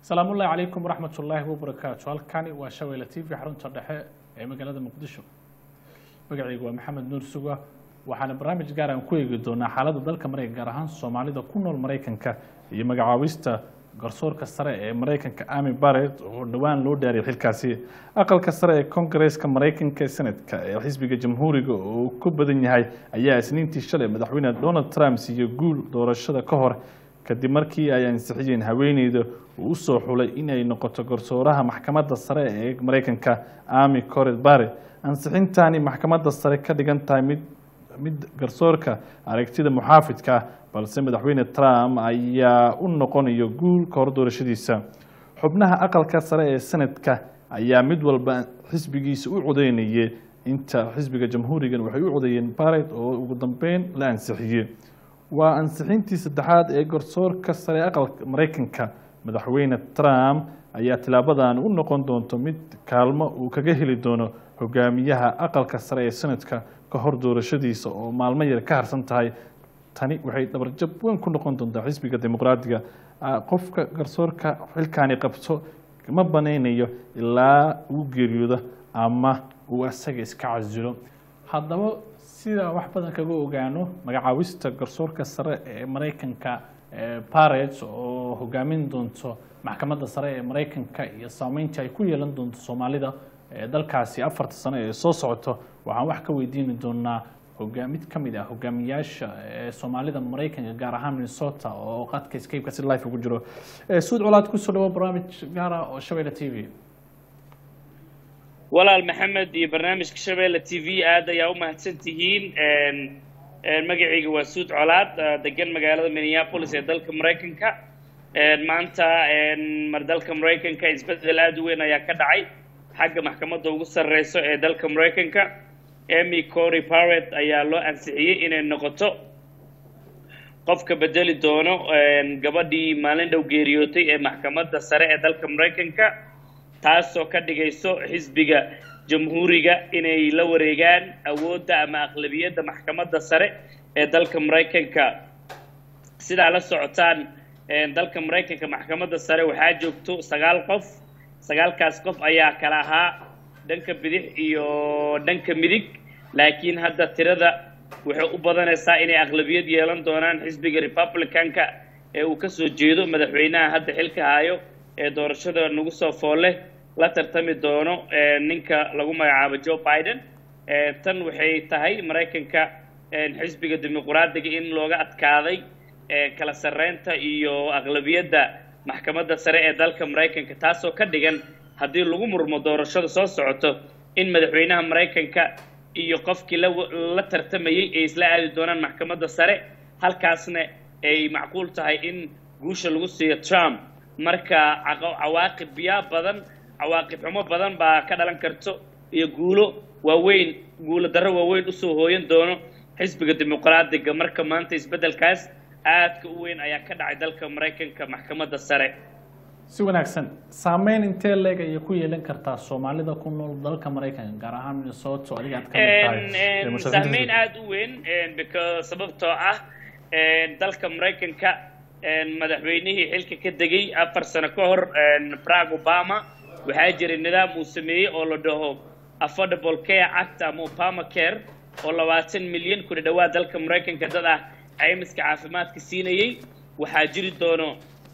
asalaamu ullahi calaykum waraxmat ullaahi wabarakaatu halkani waa shabeelle t v xarunta dhexe ee magaalada muqdisho magacaygu waa maxamed nuur suga waxaana barnaamij gaar aan ku eegi doonaa xaaladda dalka maraykan gaar ahaan soomaalida ku nool maraykanka iyo magacaabista garsoorka sare ee maraykanka ami baret oo dhowaan loo dhaariyay xilkaasi aqalka sare ee kongareeska maraykanka senatka ee xisbiga jamhuuriga oo ku badan yahay ayaa isniintii shalay madaxweyne donald trump siiyo guul doorashada ka hor kadib markii ay ansixiyeen haweeneyda uu usoo xulay inay noqoto garsooraha maxkamadda sare ee maraykanka ami coret bare ansixintani maxkamadda sare ka dhigan tahay mid mid garsoorka aragtida muxaafidka balse madaxweyne trump ayaa u noqonayo guul ka hor doorashadiisa xubnaha aqalka sare ee senadka ayaa mid walba xisbigiisa u codeynayay inta xisbiga jamhuurigan waxay u codeeyeen baret oo ugu dambeyn la ansixiyey waa ansixintii saddexaad ee garsoorka sare ee aqalka maraykanka madaxweyne trump ayaa tilaabadan u noqon doonto mid kaalmo uu kaga heli doono hogaamiyaha aqalka sare ee senadka ka hor doorashadiisa oo maalmo yar ka harsan tahay tani waxay dhabarjab weyn ku noqon doontaa xisbiga dimuqraadiga qofka garsoorka xilkaani qabto ma banaynayo ilaa uu geeriyoodo ama uu isaga iska casilo haddaba sida wax badan kaga ogaano magacaabista garsoorka sare ee maraykanka baret oo hogaamin doonto maxkamadda sare ee maraykanka iyo saameynta ay ku yeelan doonto soomaalida dalkaasi afarta sano ee soo socoto waxaan wax ka weydiini doonaa mid ka mid ah hogaamiyaasha soomaalida maraykanka gaar ahaan minnesota oo qadka scape-ka si life ugu jiro suud colaad kusoo dhawo barnaamij gaar ah oo shabeelle t v walaal maxamed iyo barnaamijka shabeelle t v aad ayaa u mahadsan tihiin magacayga waa suud colaad degan magaalada minneapolis ee dalka maraykanka maanta mar dalka maraykanka isbedel aada u weyn ayaa ka dhacay xagga maxkamadda ugu sarreyso ee dalka maraykanka emy cory paret ayaa loo ansixiyey inay noqoto qofka bedeli doono gabadhii maalin dhow geeriyootay ee maxkamadda sare ee dalka maraykanka taasoo ka dhigayso xisbiga jamhuuriga inay la wareegaan awoodda ama aqlabiyadda maxkamadda sare ee dalka maraykanka sidaa la socotaan dalka maraykanka maxkamadda sare waxaa joogto sagaal qof sagaalkaas qof ayaa kala ahaa dhanka bidix iyo dhanka midig laakiin hadda tirada waxay u badanaysaa inay aqlabiyad yeelan doonaan xisbiga republicanka ee uu kasoo jeedo madaxweynaha hadda xilka hayo ee doorashada nagu soo foolle la tartami doono ninka lagu magacaabo joe biden tan waxay tahay maraykanka xisbiga dimuqraadiga in looga adkaaday kala sarreynta iyo aqlabiyadda maxkamadda sare ee dalka maraykanka taasoo ka dhigan haddii lagu murmo doorashada soo socoto in madaxweynaha maraykanka iyo qofkii la tartamayey ay isla aadi doonaan maxkamadda sare halkaasna ay macquul tahay in guusha lagu siiyo trump marka cawaaqib yaa badan cawaaqib xumo badan baa ka dhalan karto iyo guulo waaweyn guulo darro waaweyn usoo hooyan doono xisbiga dimuqraadiga marka maanta isbeddelkaas aadka u weyn ayaa ka dhacay dalka maraykanka maxkamadda sare si wanaagsan saameyn intee leeg ayay ku yeelan kartaa soomaalida ku nool dalka maraykanka gaar ahaan minnesota adiga aad ka mid tahay saameyn aada u weyn because sababtoo ah dalka maraykanka madaxweynihii xilka ka degay afar sano ka hor barack obama waxaa jiray nidaam uu sameeyey oo la dhaho affordable care act ama obama care oo labaatan milyan kuna dhawaad dalka maraykanka dad ah caymiska caafimaadka siinayey waxaa jiri doono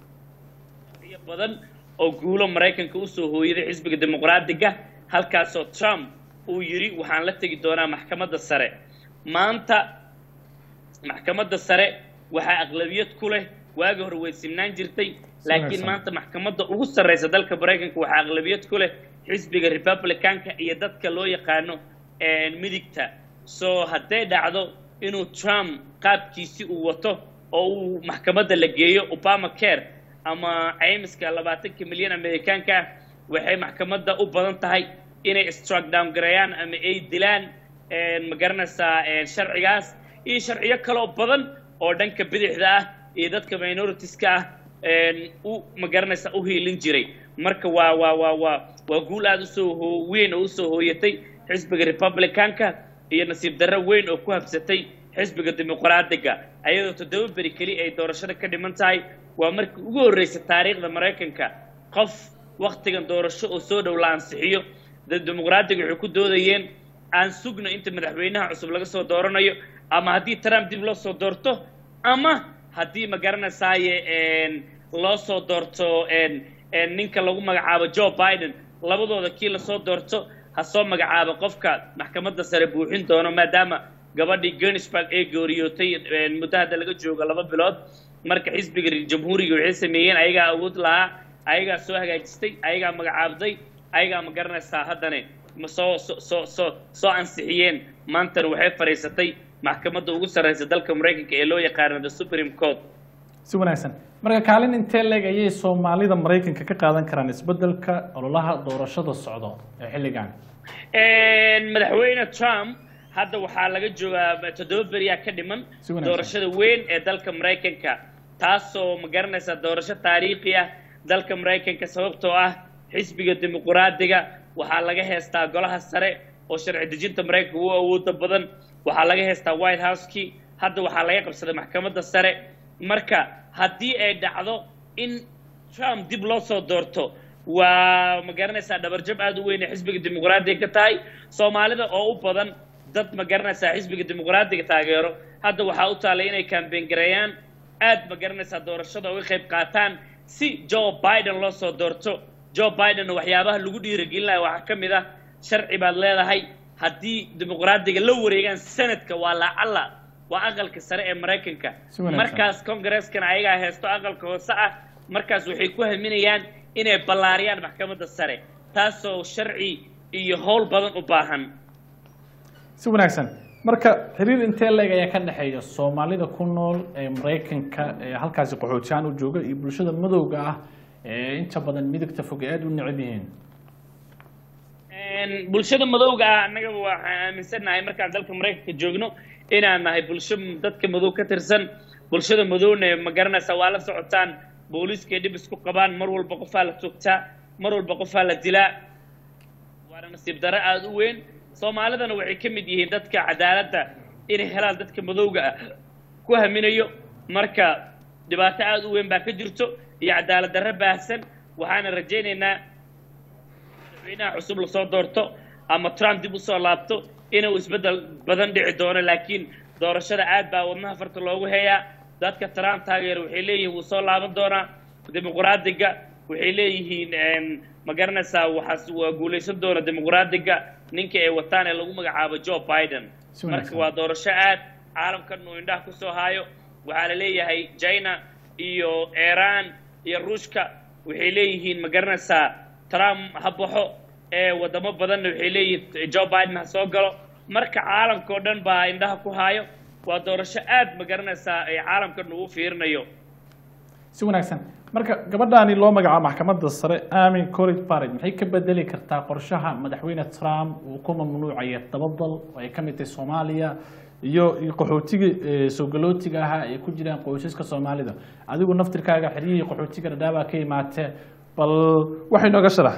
badan oo guulo maraykanka usoo hooyaday xisbiga dimuqraadiga halkaasoo trump uu yidhi waxaan la tegi doonaa maxkamadda sare maanta maxkamadda sare waxaa aqlabiyad ku leh waagi hore way simnaan jirtay laakiin maanta maxkamadda ugu sarreysa dalka maraykanka waxaa aqlabiyad ku leh xisbiga republicanka iyo dadka loo yaqaano midigta soo hadday dhacdo inuu trump qaabkiisi uu wato oo uu maxkamadda la geeyo obama care ama caymiska labaatanka milyan amerikaanka ah waxay maxkamadda u badan tahay inay struck down gareeyaan ama ay dilaan ma garanaysaa sharcigaas iyo sharciyo kaloo badan oo dhanka bidixda ah iyo dadka minoritiska ah u ma garanaysaa u hiilin jiray marka waa waa waa waa waa guul aada usoo hoo weyn oo usoo hooyatay xisbiga republicanka iyo nasiib darro weyn oo ku habsatay xisbiga dimuqraadiga ayadoo toddoba beri keli ay doorashada ka dhiman tahay waa markii ugu horreysay taariikhda maraykanka qof waktigan doorasho oo soo dhow la ansixiyo dad dimuqraadiga waxay ku doodayeen aan sugno inta madaxweynaha cusub laga soo dooranayo ama haddii trump dib loo soo doorto ama haddii ma garanaysaaye loo soo doorto ninka lagu magacaabo joe biden labadooda kii lasoo doorto ha soo magacaabo qofka maxkamadda sare buuxin doono maadaama gabadhii genisburg ee geeriyootay muddo hadda laga joogo laba bilood marka xisbiga jamhuuriga waxay sameeyeen ayagaa awood lahaa ayagaa soo hagaajistay ayagaa magacaabday ayagaa ma garanaysaa haddane ma soo soo soo soo ansixiyeen maantana waxay fadhiisatay maxkamadda ugu sarreysa dalka maraykanka ee loo yaqaano the supreme court si wanaagsan marka kaalin intee leeg ayay soomaalida maraykanka ka qaadan karaan isbeddelka ololaha doorashada socdo ee xilligan madaxweyne trump hadda waxaa laga joogaa toddoba beriyaa ka dhiman Si wanaagsan. doorashada weyn ee dalka maraykanka taasoo ma garanaysaa doorasho taariikhi ah dalka maraykanka sababtoo ah xisbiga dimuquraadiga waxaa laga heestaa golaha sare oo sharci dejinta maraykanka ugu awooda badan waxaa laga heestaa white house-kii hadda waxaa laga qabsaday maxkamadda sare marka haddii ay dhacdo in trump dib loo soo doorto waa ma garanaysaa dhabarjab aad u weyn ee xisbiga dimuqraadiga ka tahay soomaalida oo u badan dad ma garanaysaa xisbiga dimuqraadiga taageero hadda waxaa u taallay inay kambeyn gareeyaan aad ma garanaysaa doorashada uga qayb qaataan si joe biden loo soo doorto joe biden waxyaabaha lagu dhiirigelinayo waxaa ka mid ah sharci baad leedahay haddii dimuqraadiga la wareegaan sanadka waa lacalla waa aqalka sare ee maraykanka Si wanaagsan. markaas congreskana ayagaa heesto aqalka hoose ah markaas waxay ku haminayaan inay ballaariyaan maxkamadda sare taasoo sharci iyo howl badan u baahan si wanaagsan marka xiriir intee leeg ayaa ka dhexeeya soomaalida ku nool ee maraykanka ee halkaasi qaxootiyahan u jooga iyo bulshada madowga ah ee inta badan midigta fog ee aada u necab yihiin Een, bulshada madowga ah annaga waxaan aaminsannahay markaan dalka maraykanka joogno inaan nahay bulsho dadka madow ka tirsan bulshada madowna ma garanaysa waa la socotaan booliiskay dhib isku qabaan mar walba qofaa la togtaa mar walba qofaa la dilaa waana nasiib darro aada u weyn soomaalidana waxay ka mid yihiin dadka cadaaladda inay helaan dadka madowga ah ku haminayo marka dhibaato aada u weyn baa ka jirto iyo cadaalad darro baahsan waxaana rajaynaynaa madaxweynaha cusub lasoo doorto ama trump dib usoo laabto inuu isbeddel badan dhici doono laakiin doorashada aad baa wadnaha farta loogu heeyaa dadka trump taageera waxay leeyihiin wuu soo laaban doonaa dimuqraadiga waxay leeyihiin een, ma garanaysaa waxaas waa guulaysan doona dimuqraadiga ninka ay wataan ee lagu magacaabo joe biden Si wanaagsan. marka waa doorasho aad caalamkan uu indhaha kusoo haayo waxaa la leeyahay china iyo iran iyo ruushka waxay leeyihiin ma garanaysaa trump ha baxo ee wadamo badanna waxay leeyihiin joe biden ha soo galo marka caalamka oo dhan baa indhaha ku haayo waa doorasho aad ma garanaysaa ee caalamkan uu u fiirinayo si wanaagsan marka gabadhaani loo magacaabo maxkamadda sare amin college barrage maxay ka bedeli kartaa qorshaha madaxweyne trump uu ku mamnuucaya dabadal oo ay ka mid tahay soomaaliya iyo iyo qaxootiga eh, soo galootiga ahaa ay ku jiraan qoysaska soomaalida adigu naftirkaaga xeryihii qaxootiga dhadhaabaa ka imaatee bal waxay nooga sharax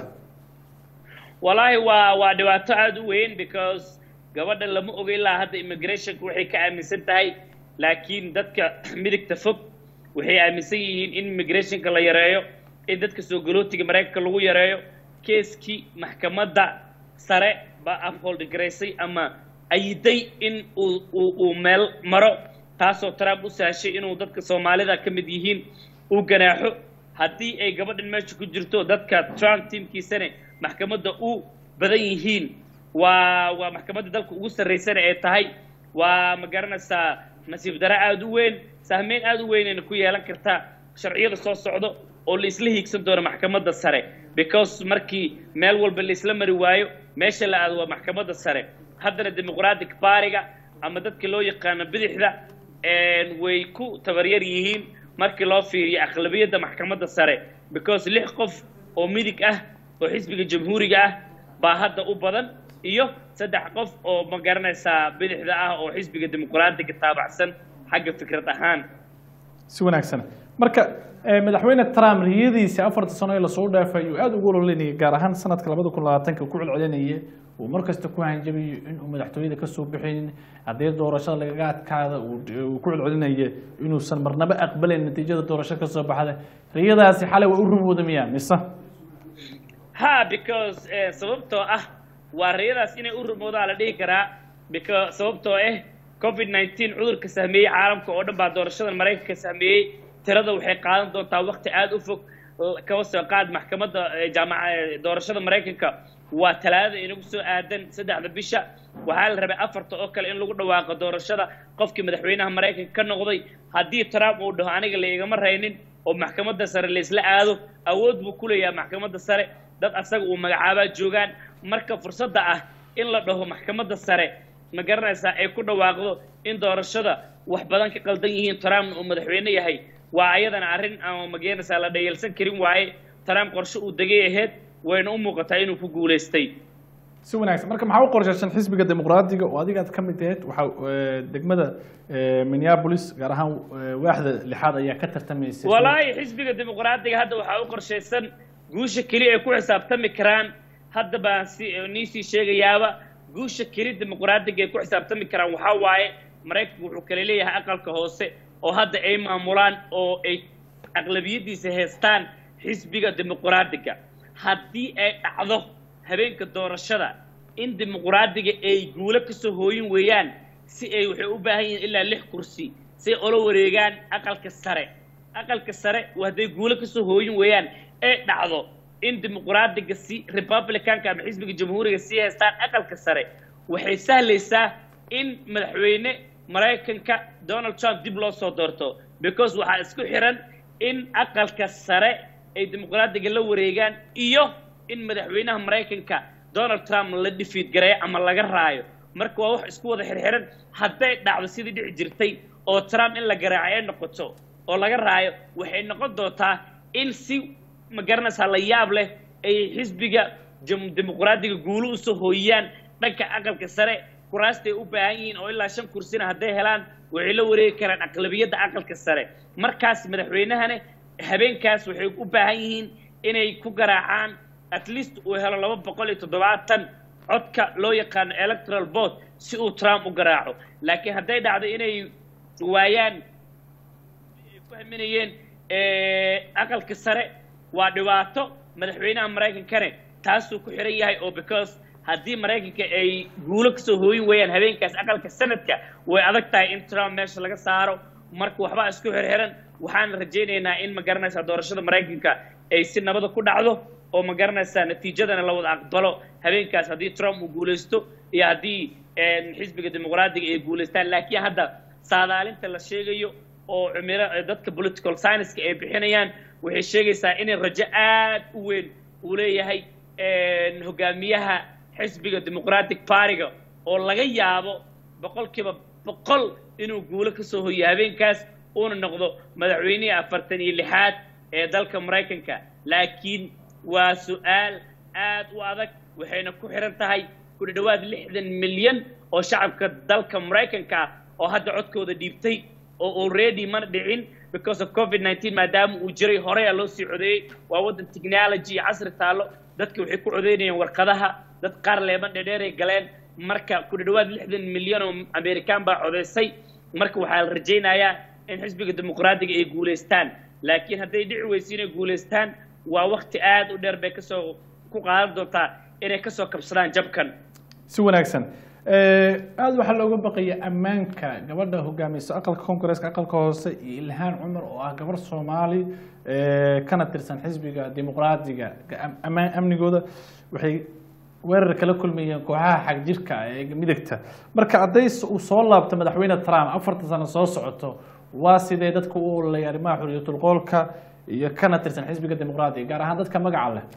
wallaahi waa waa dhibaato aada u weyn because gabadha lama oga ilaa hadda immigrationka waxay ka aaminsan tahay laakiin dadka midigta fog waxay aaminsan yihiin in immigrationka la yareeyo in dadka soo galootiga maraykanka lagu yareeyo keeskii maxkamadda sare baa uphold garaysay ama ayiday in uu uu uu meel maro taasoo trump u sahashay inuu dadka soomaalida ka mid yihiin uu ganaaxo haddii ay gabadhan meesha ku jirto dadka trump tiimkiisane maxkamadda u badan yihiin waa waa maxkamadda dalka ugu sarraysana ee tahay waa ma garanaysaa nasiib dare aada u weyn sahmeyn aada u weynayna ku yeelan kartaa sharciyada soo socdo oo la isla hiigsan doono maxkamadda sare because markii meel walba la isla mari waayo meesha la aado waa maxkamadda sare haddana dimuqratic baariga ama dadka loo yaqaano bidixda een, way ku tabaryar yihiin markii loo fiiriyo aqlabiyadda maxkamadda sare because lix qof oo midig ah oo xisbiga jamhuuriga ah baa hadda u badan iyo saddex qof oo ma garanaysaa bidixda ah oo xisbiga dimuqraadiga taabacsan xagga fikrad ahaan si wanaagsan marka eh, madaxweyne trump riyadiisa afarta sano ee lasoo dhaafay uu aada ugu ololinayay gaar ahaan sanadka labada kun labaatanka ku celcelinaya uu markasta ku hanjabayo inuu madaxtooyada kasoo bixinin haddii doorashada lagaga adkaada uu uu ku celcelinaya inuusan marnaba aqbalayn natiijada doorasho kasoo baxda riyadaasi xalay waa u rumooda miyaa mise ha because sababtoo ah waa rayadaas inay u rumoodaa la dhihi karaa because sababtoo ah covid nineteen cudurka sahmeeyey caalamka oo dhan baa doorashada maraykanka sahmeeyey tirada waxay qaadan doontaa wakti aada u fog kaba soo qaad maxkamadda jaamaca doorashada maraykanka waa talaadada inagu soo aadan saddexda bisha waxaa la rabay afarta oo kale in lagu dhawaaqo doorashada qofkii madaxweynaha maraykanka ka noqday haddii trump uu dhaho aniga laigama raynin oo maxkamadda sare laysla aado awood buu ku leeyahay maxkamadda sare dad asaga uu magacaabaa joogaan marka fursadda ah in la dhaho maxkamadda sare ma garanaysaa ay ku dhawaaqdo in doorashada wax badan ka qaldan yihiin trumpna uu madaxweyne yahay waa ayadana arrin aan mageynaysaa la dhayalsan karin waaye trump qorshe uu degay ahayd wayna u muuqataa inuu ku guulaystay si wanaagsan marka maxaa u qorshaysan xisbiga dimuqraadiga oo adiga aad ka mid ahayd waxaa degmada minneapolis gaar ahaan waaxda lixaad ayaa ka tartamaysa walaahi xisbiga dimuqraadiga hadda waxaa u qorshaysan guusha keli ay ku xisaabtami karaan hadda baan si niisii sheegayaaba guusha keli dimuqraadiga ay ku xisaabtami karaan waxaa waaye maraykanku wuxuu kale leeyahay aqalka hoose oo hadda ay maamulaan oo ay aqlabiyadiisa haystaan xisbiga dimuqraadiga haddii ay dhacdo habeenka doorashada in dimuqraadiga ay guulo kasoo hooyin weeyaan si ay waxay u baahan yihiin ilaa lix kursi si ay ola wareegaan aqalka sare aqalka sare hadday guulo kasoo hooyin weeyaan ay dhacdo in dimuqraadiga si republicanka ama xisbiga jamhuuriga sii haystaan aqalka sare waxay sahlaysaa in madaxweyne maraykanka donald trump dib loo soo doorto because waxaa isku xiran in aqalka sare ay dimuqraadiga la wareegaan iyo in madaxweynaha maraykanka donald trump la dhifiid gareeyo ama laga raayo marka waa wax isku wada xirxiran hadday dhacdo sidii dhici jirtay oo trump in la garaaco ay noqoto oo laga raayo waxay noqon doontaa in si ma garanaysaa la yaab leh ay xisbiga dimuqraadiga guulu usoo hooyiyaan dhanka aqalka sare kuraastay u baahan yihiin oo ilaa shan kursina hadday helaan waxay la wareegi karaan aqlabiyadda aqalka sare markaas madaxweynahane habeenkaas waxay u baahan yihiin inay ku garaacaan at least uu helo laba boqol iyo toddobaatan codka loo yaqaano electoral board si uu trump u garaaco laakiin hadday dhacdo inay waayaan ay ku haminayeen aqalka sare waa dhibaato madaxweynaha maraykankane taasuu ku xiran yahay oo because haddii maraykanka ay guulo kasoo hooyin weeyaan habeenkaas aqalka sanadka way adag tahay in trump meesha laga saaro marka waxbaa isku xirxiran waxaan rajaynaynaa in ma garanaysaa doorashada maraykanka ay si nabada ku dhacdo oo ma garanaysaa natiijadana la wada aqbalo habeenkaas haddii trump uu guulaysto iyo haddii xisbiga dimuqraadiga ay guulaystaan laakiin hadda saadaalinta la sheegayo oo cimilo dadka political science-ka ay bixinayaan waxay sheegaysaa inay rajo aad u weyn uu leeyahay hogaamiyaha xisbiga democratic partyga oo laga yaabo boqolkiiba boqol inuu guulo kasoo hoyo habeenkaas uuna noqdo madaxweynihii afartan iyo lixaad ee dalka maraykanka laakiin waa su-aal aad u adag waxayna ku xiran tahay ku dhawaad lixdan milyan oo shacabka dalka maraykanka ah oo hadda codkooda dhiibtay oo already mana dhicin because of covid nineteen maadaama uu jiray horeyaa loo sii codeeyey waa waddan technology iyo casri taallo dadka waxay ku codeynayeen warqadaha dad qaar leeban dhedheeray galeen marka ku dhawaad lixdan milyan oo american baa codeysay marka waxaa la rajaynayaa in xisbiga dimuqraadiga ay guulaystaan laakiin hadday dhici weyso inay guulaystaan waa wakti aad u dheer bay kasoo ku qaadan doontaa inay kasoo kabsadaan jabkan si wanaagsan aada waxaa looga baqaya ammaanka gabadha hogaamiysa aqalka congaresska aqalka hoose iyo ilhaan cumar oo ah gabar soomaali kana tirsan xisbiga dimuqraadiga amaan amnigooda waxay weerar kala kulmayeen kooxaha xagjirka ee midagta marka hadday uu soo laabto madaxweyne trump afartan sano soo socoto waa sidee dadka u ololaya arrimaha xoriyatulqoolka iyo kana tirsan xisbiga dimuqraadiga gaar ahaan dadka magaca leh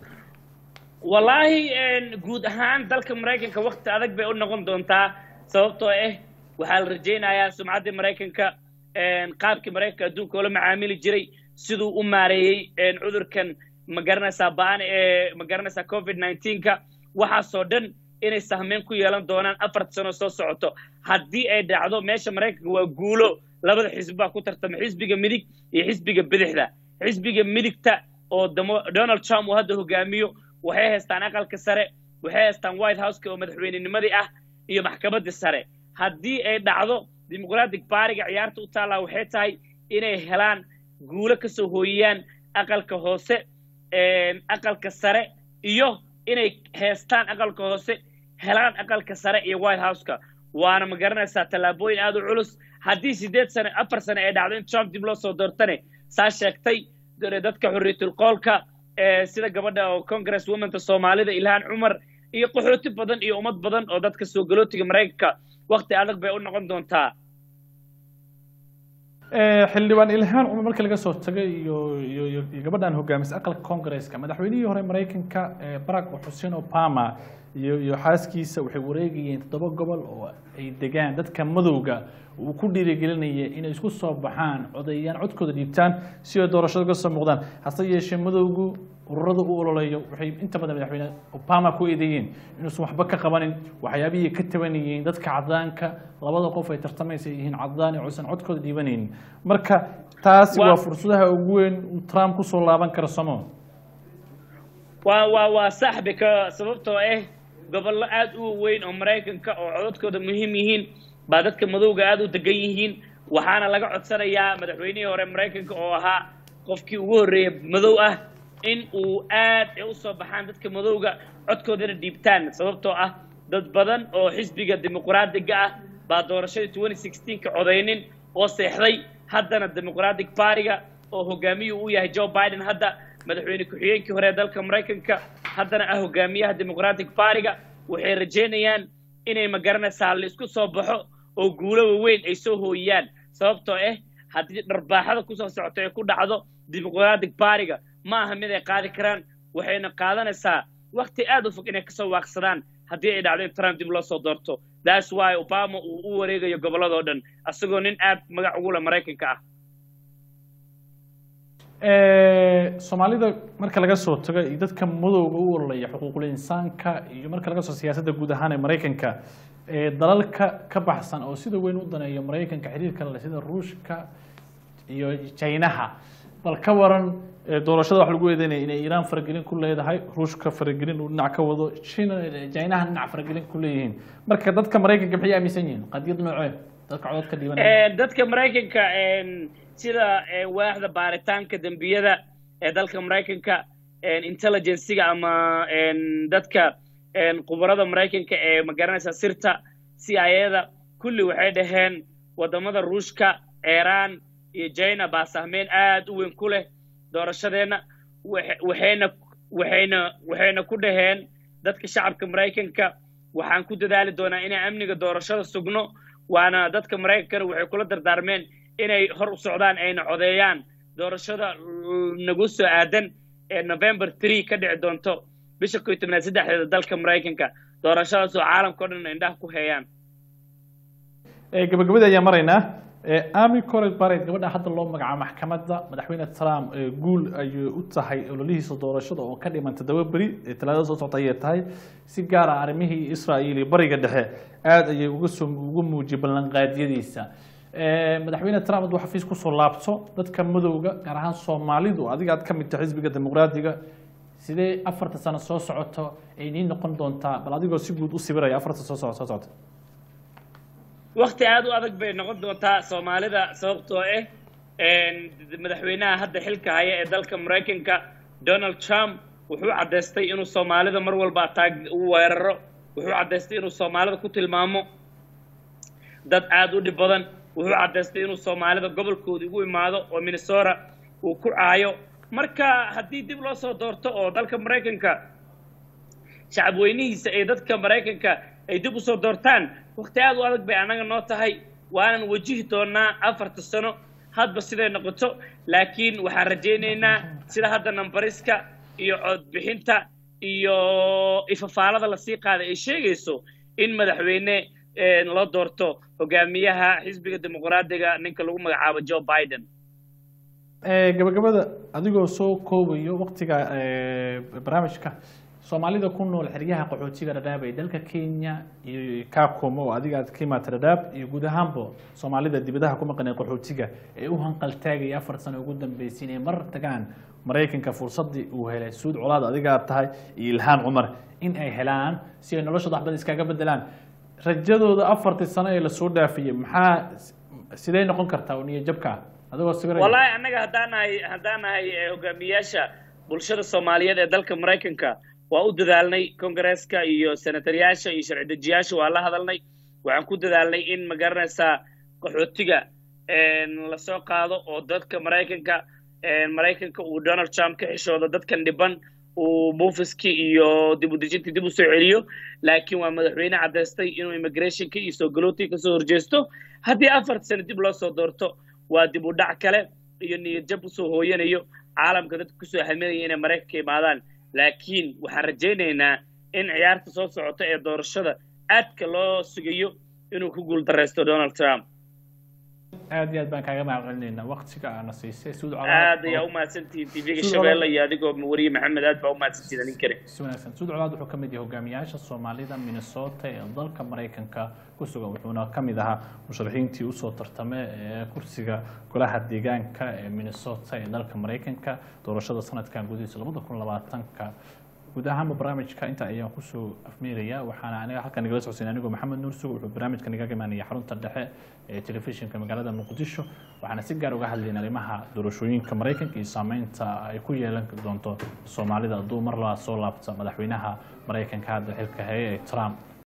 wallaahi guud ahaan dalka maraykanka wakti adag bay u noqon doontaa sababtoo ah waxaa la rajaynayaa sumcaddii maraykanka qaabkii maraykanka adduunka oola macaamili jiray siduu u maareeyey cudurkan ma garanaysaa ba-an ee ma garanaysaa covid nineteenka waxaasoo dhan inay sahmeyn ku yeelan doonaan afarta sano soo socoto haddii ay dhacdo meesha maraykanka waa guulo labada xisbi baa ku tartama xisbiga midig iyo xisbiga bidixda xisbiga midigta oo donald trump uu hadda hogaamiyo waxay haystaan aqalka sare waxay haystaan white houseka oo madaxweynenimadii ah iyo maxkamaddii sare haddii ay dhacdo dimuqratic baariga ciyaarta u taallaa waxay tahay inay helaan guulo kasoo hooyiyaan aqalka hoose aqalka sare iyo inay heestaan aqalka hoose helaan aqalka sare iyo white houseka waana ma garanaysaa tallaabooyin aad u culus haddii sideed sane afar sane ay dhacdo in trump dib loo soo doortane saa sheegtay dadka xorriyatul qoolka sida gabadha oo congress womanta soomaalida ilhaan cumar iyo qaxooti badan iyo ummad badan oo dadka soo galootiga maraykanka wakti adag bay u noqon doontaa xildhibaan ilhaan cumar marka laga soo tagay iyo iyo iyo gabadhan hogaamisa aqalka congresska madaxweynihii hore maraykanka barack xuseen obama iyo iyo xaaskiisa waxay wareegayeen toddoba gobol oo ay degaan dadka madowga uu ku dhiirigelinaya inay isku soo baxaan codeeyaan codkooda dhiibtaan si ay doorashada uga soo muuqdaan hase yeeshee madowgu ururada u ololeeyo waxay inta badan madaxweyne obama ku eedeeyeen inuusan waxba ka qabanin waxyaabihii ka tabanayeen dadka cadaanka labada qof ay tartamaysa yihiin cadaan ee uusan codkooda dhiibanaynin marka taasi waa fursadaha ugu weyn uu trump kusoo laaban karo somo waa waa waa sax bika sababtoo ah gobollo aad u weyn oo maraykanka oo codadkooda muhiim yihiin baa dadka madowga aad u degan yihiin waxaana laga codsanayaa madaxweynihii hore maraykanka oo ahaa qofkii ugu horreeyey madow ah in uu aad u soo baxaan dadka madowga codkoodana dhiibtaan sababtoo ah dad badan oo xisbiga dimuqraadiga ah baa doorashadii twenty sixteenka codaynin oo seexday haddana dimuqratic partiga oo hogaamiyuu u yahay joe biden hadda madaxweyne ku-xigeenkii hore ee dalka maraykanka haddana ah hogaamiyaha dimuqratic partiga waxay rajaynayaan inay ma garanaysaa la isku soo baxo oo guulo waaweyn ay soo hooyiyaan sababtoo ah haddii dharbaaxada kusoo socoto ay ku dhacdo dimuqratic partiga ma aha mid ay qaadi karaan waxayna qaadanaysaa wakti aad u fog inay kasoo waaqsadaan haddii ay dhacdo in trump dib loo soo doorto that's why obama uu u wareegayo gobolladoo dhan asagoo nin aad magac ugu leh maraykanka ah soomaalida marka laga soo tago iyo dadka madowga u ololaya xuquuqul insaanka iyo marka laga soo siyaasadda guud ahaan ee maraykanka dalalka ka baxsan oo sida weyn u daneeyo maraykanka xiriirka leh sida ruushka iyo jaynaha bal ka waran doorashada wax lagu eedeynaya inay iiraan faragelin ku leedahay ruushka faragelin uu dhinac ka wado china jaynaha dhinac faragelin ku leeyihiin marka dadka maraykanka maxay aaminsan yihiin qadiyad noocee dadka codadka dhiibanaya dadka maraykanka sida waaxda baaritaanka dembiyada ee dalka maraykanka intelligenciga ama dadka khubarada maraykanka ee magaranaysa sirta c i a da kulli waxay dhaheen wadamada ruushka iiraan iyo china baa sahmeyn aad u weyn ku leh doorashadeenna waxayna waxayna waxayna ku dhaheen dadka shacabka maraykanka waxaan ku dadaali doonaa inaan amniga doorashada sugno waana dadka maraykankana waxay kula dardaarmeen inay hor u socdaan ayna codeeyaan doorashada nagu soo aadan ee november tree ka dhici doonto bisha koy tobnaad saddexdeeda dalka maraykanka doorashadaas oo caalamka o dhan indhaha ku heeyaan gabagabada ayaan maraynaa ami coret baret gabadha hadda loo magacaabo maxkamadda madaxweyne trump guul ayay u tahay ololihiisa doorashada oo ka dhiman toddoba beri talaadada soo socota ayay tahay si gaar ah arrimihii israa'iil iyo bariga dhexe aada ayay uga soo uga muujiyay ballanqaadyadiisa madaxweyne trump hadduu xafiis kusoo laabto dadka madowga gaar ahaan soomaalidu adiga aad ka mid tahay xisbiga dimuqraadiga sidee afarta sano soo socoto ay nii noqon doontaa bal adigoo si guud u sibiraya afarta soo socod soo socota wakti aad u adag bay noqon doontaa soomaalida sababtoo ah madaxweynaha hadda xilka haya ee dalka maraykanka donald trump wuxuu caddaystay inuu soomaalida mar walba taag u weeraro wuxuu caddaystay inuu soomaalida ku tilmaamo dad aad u dhib badan wuxuu caddaystay inuu soomaalida gobolkooda ugu imaado oo minnesota uu ku caayo marka haddii dib loo soo doorto oo dalka maraykanka shacabweynihiisa ee dadka maraykanka ay dib usoo doortaan wakti aad u adag bay annaga noo tahay waanan wajihi doonaa afarta sano hadba siday noqoto laakiin waxaan rajaynaynaa sida hadda nambariska iyo codbixinta iyo ifafaalada lasii qaaday ay sheegayso in madaxweyne loo doorto hogaamiyaha xisbiga dimuqraadiga ninka lagu magacaabo joe biden gabagabada adigoo soo koobayo waktiga barnaamijka soomaalida ku nool xeryaha qaxootiga dhadhaab ee dalka kenya iyo kakumo oo adiga aad ka imaata dhadhaab iyo guud ahaanba soomaalida dibadaha ku maqanee qaxootiga ee u hanqaltaagaya afar sano ugu dambeysay inay mar tagaan maraykanka fursaddii uu helay suud colaad adiga aad tahay iyo ilhaan cumar in ay helaan si ay noloshooda waxbad iskaga bedelaan rajadooda afartii sano ee lasoo dhaafiyey maxaa sidee noqon kartaa oo niyo jabka adigoo sawiraya wallahi annaga haddaan nahay haddaan nahay hogaamiyaasha bulshada soomaaliyeed ee dalka maraykanka waa u dadaalnay kongareeska iyo senataryaasha iyo sharci dejiyaasha waa la hadalnay waxaan ku dadaalnay in ma garanaysaa qaxootiga lasoo qaado oo dadka maraykanka maraykanka uu donald trump ka xishoodo dadkan dhiban uu muufiskii iyo dib u dejintii dib u soo celiyo laakiin waa madaxweyne caddaystay inuu immigrationka iyo soo galootii ka soo horjeesto haddii afarta sano dib loo soo doorto waa dib u dhac kale iyo niyad jab usoo hooyanayo caalamka dadka kusoo haminaya inay maraykanka imaadaan laakiin waxaan rajaynaynaa in ciyaarta soo socota ee doorashada aadka loo sugayo inuu ku guuldaraysto donald trump aad iyo aad baan kaaga mahad celinaynaa waqtiga aana siisay suud aad ayaa umahadsantihiin tvga shabeelle iyo adigoo wariye maxamed aad baa umahadsantihiin anin kale si wanaagsan suud colaad wuxuu ka mid yahay hogaamiyaasha soomaalida minnesota ee dalka maraykanka ku sugan wuxuuna ka mid ahaa musharaxiintii usoo tartamay ee kursiga golaha deegaanka ee minnesota ee dalka maraykanka doorashada sanadkan gudihiisa labada kun labaatanka guud ahaanba barnaamijka inta ayaan kusoo afmeeraya waxaana aniga halkan nagala socodsiin anigoo maxamed nuur sugo wuxuu barnaamijka nagaga imaanaya xarunta dhexe ee telefishinka magaalada muqdisho waxaana si gaar uga hadlayna arrimaha doorashooyinka maraykanka iyo saameynta ay ku yeelan doonto soomaalida hadduu mar labaa soo laabta madaxweynaha maraykanka hadda xilka heye ee trump